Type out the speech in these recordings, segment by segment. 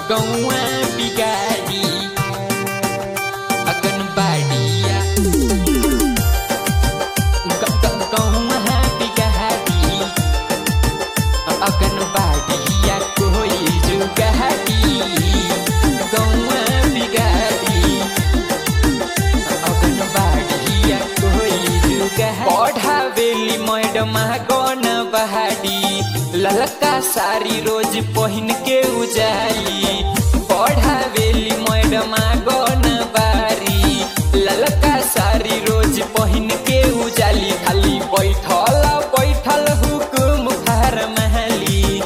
गौआ बिगाड़ी अगन बाड़िया गौआ बिगाड़ी अगन बाड़िया कोई जुगाड़ी गौआ बिगाड़ी अगन बाड़िया कोई जुगाड़ी पढ़ावेली मैडम गौन बहाड़ी ललका साड़ी रोज पहिन के उजाली पढ़ावेली मैडम गौन बारी ललका साड़ी रोज पहिन के उजाली खाली बैठल बैठल हुकुम फरमाली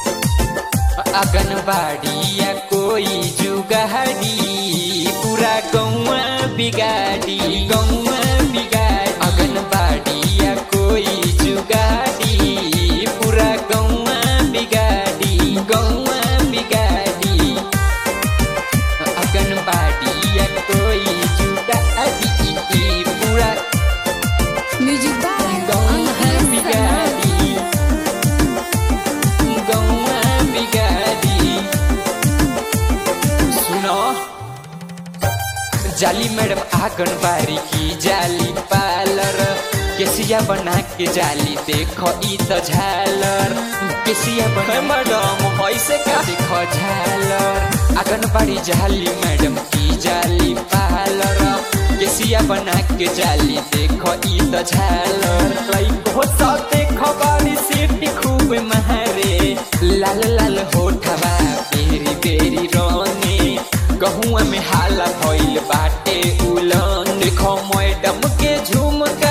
अगनबाड़िया कोई जुगाड़ी पूरा गौआ बिगाड़ी गौआ बिगाड़ी अगनबाड़िया कोई जुगाड़ी पूरा गौआ बिगाड़ी गौआ बिगाड़ी अगनबाड़िया कोई जुगाड़ी पूरा म्यूजिक बाय गौआ अंकित बिगाड़ी गौआ बिगाड़ी सुनो जाली मैडम आंगनबाड़ी की जाली पार्लर केसिया बना के जाली देखो ई तो झालर केसिया बना मैडम ऐसे का देखो झालर आंगनबाड़ी जाली मैडम की जाली पार्लर केसिया बना के जाली देखो ई तो झालर लइको सब देखो बाड़ी सीटी खूब महारे लाल लाल होठवा बेरी बेरी रोने गहुआ में हाला भइल बाटे उलन देखो मैडम के झुमका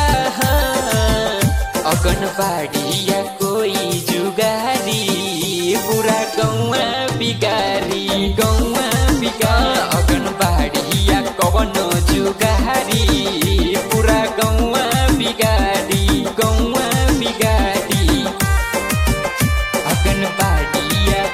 अगन बाड़िया कोई जुगारी पूरा गौआ बिगारी गौआ बिगा अगन बाड़िया कवन जुगारी पूरा गौआ बिगारी गौआ बिगारी अगन बाड़िया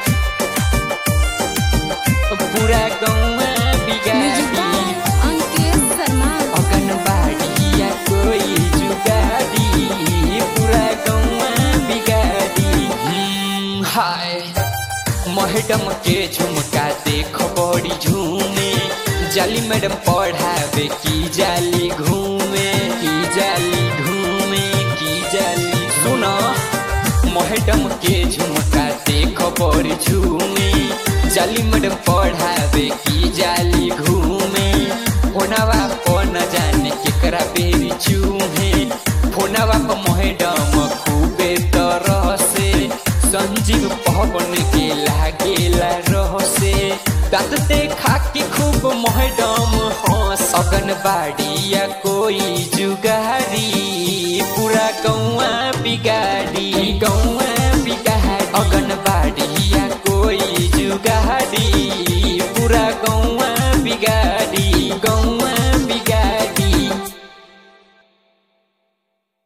पूरा गौआ म्यूजिक बिगाड़ी बाय अंकित शर्मा अगनबाड़िया कोई जुगाड़ी पूरा गौआ बिगाड़ी हम्म, हाय मैडम के झुमका देखो बड़ी झूमे जाली मैडम पढ़ावे की जाली घूमे की जाली घूमे की जाली सुनो मैडम के झुमका देखो बड़ी झूमे जाली मैडम पढ़ावे की जाली घूमे फोनवा पर न जाने केकरा बेरी चूहे फोनवा पर मैडम खूबे तरह से संजीव पवन के लागेला रह से दांत देखा के खूब मैडम हंस अगन बाड़िया कोई जुगारी पूरा गौआ बिगाड़ी गौआ